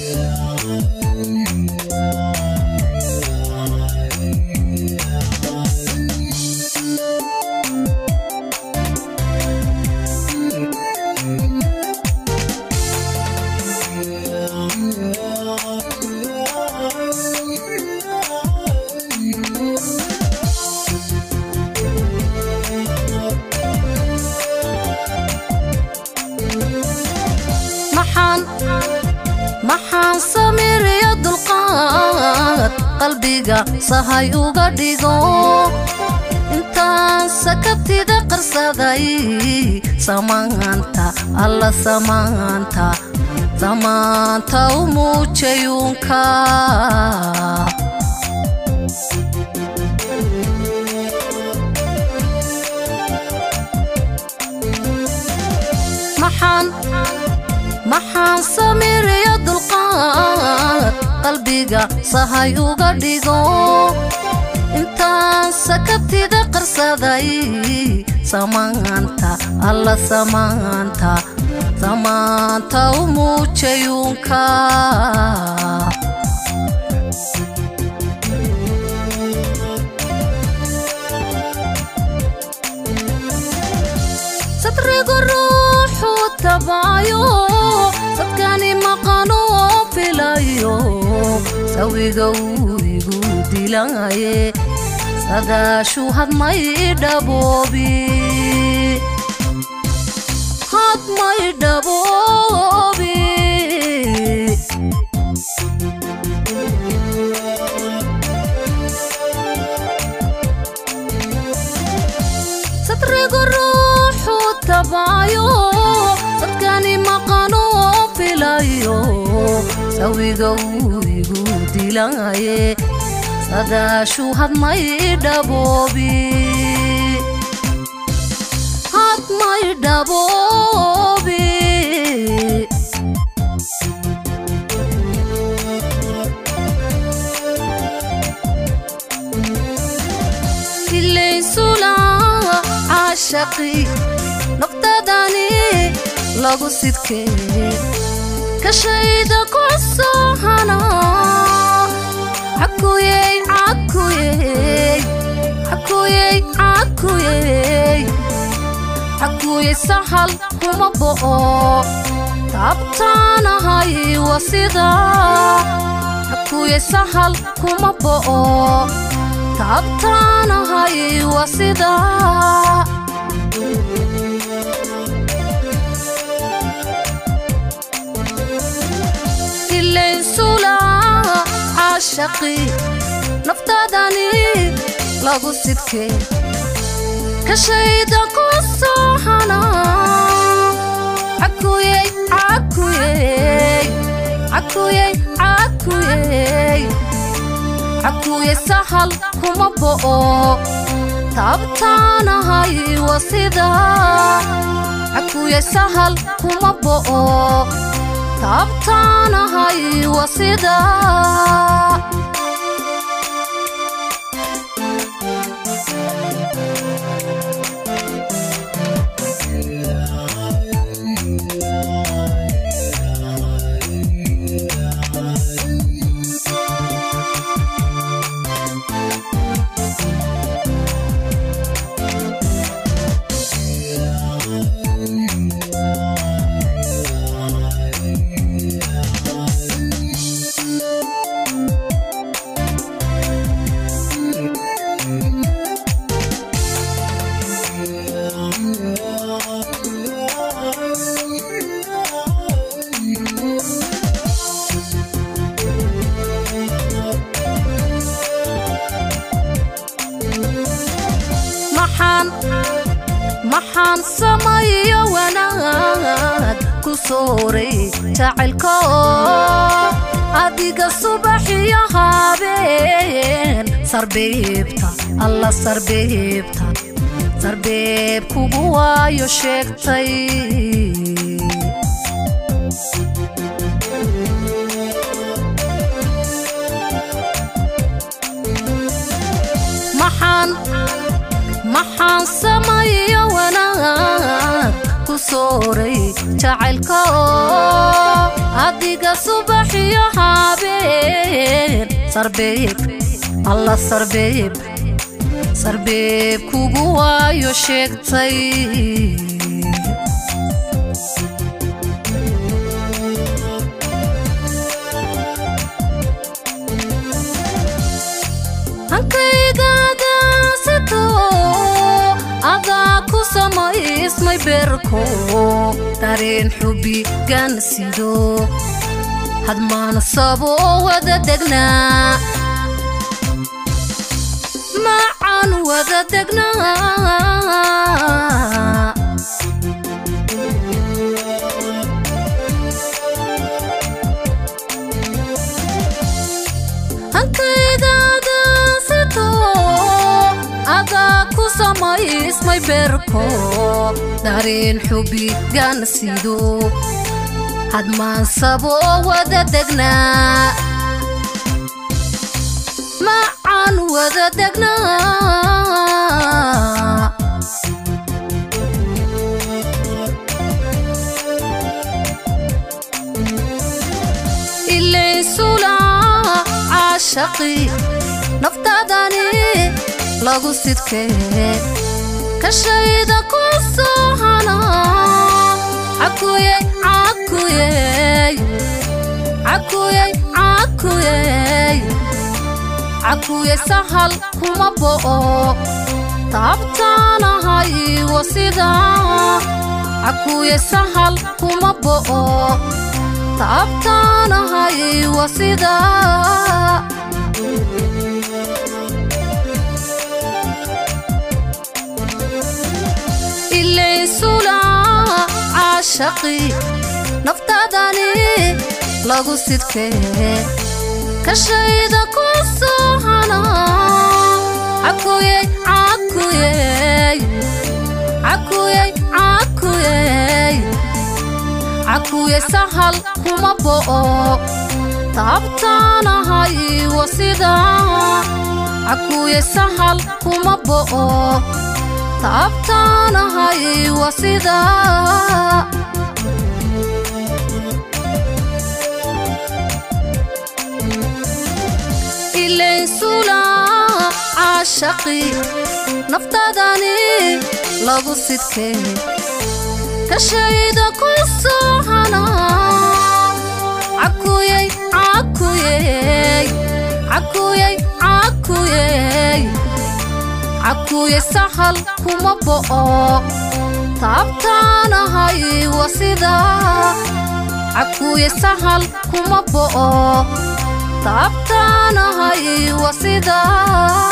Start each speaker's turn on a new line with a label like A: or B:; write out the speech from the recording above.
A: maxaan samiriyo dulqaad qalbiga sahay uga dhigo intaan sakabtida qarsaday samaanta alla samaanta samaanta u muujayuunka maxaan samiriyo dulqaad qalbiga sahay uga dhigo intaan sakabtida qarsaday samaanta alla samaanta samaanta u muujayuunka sadrigu ruuxu tabaayo dadkani maqano filayo sawiga uu igu dilaaye sadaashu hadmay dhaboobi hadmay dhaboobi sadrigu ruuxu tabaayo dadkani maqano filayo sawiga uu igu dilaaye sadaashu hadmay dhaboobi hadmay dhaboobi ilaysula caashaqi noqdadani lagu sidkee kashayda ku soohana cakuyey cakuyey cakuyey cakuyey cakuyey sahal kuma bo'o taabtaanahay wa sida cakuyey sahal kuma bo'o taabtaanahay wa sida ilaysula caashaqi naftaadani lagu sidkee kashayda ku soohana cakuyey cakuyey cakuyey cakuyey cakuyey sahal kuma bo'o taabtaanahay wa sida cakuyey sahal kuma bo'o taabtaanahay wa sida maxaan samayo wanaag ku sooray jacaylko adiga subaxiyo habeen sarbeebta alla sarbeebta sarbeeb kugu waayo sheegtay maxaan samayo wanaag ku sooray jacaylko adiga subaxiyo habeen sarbeeb alla sarbeeb sarbeeb kugu waayo sheegtay hankaygaadaasito adaa ku samaysmay beerko dareen xubi gansido hadmaan saboo wada degnaa macan wada degnaa hankaydaadaasito adaa ku samaysmay beerko dareen xubi gansido hadmaan saboo wada degnaa macan wada degnaa ilaysula caashaqi naftaadani lagu sidkee kashayda ku soo hana cakuyey cakuyey cakuyey cakuyey cakuyey sahal kuma bo'o taabtaanahay wasida cakuyey sahal kuma bo'o taabtaanahay wasida ilaysula caashaqi naftaadani lagu sidkee kashayda ku soo hana cakuyey cakuyey cakuyey cakuyey cakuyey sahal kuma bo'o taabtaanahay wasida cakuyey sahal kuma bo'o taabtaanahay wasida ilaysula caashaqi naftaadani lagu sidkee kashayda ku soo hana cakuyey cakuyey cakuyey cakuyey cakuyey sahal kuma bo'o taabtaanahay wasida cakuyey sahal kuma bo'o taabtaanahay wasida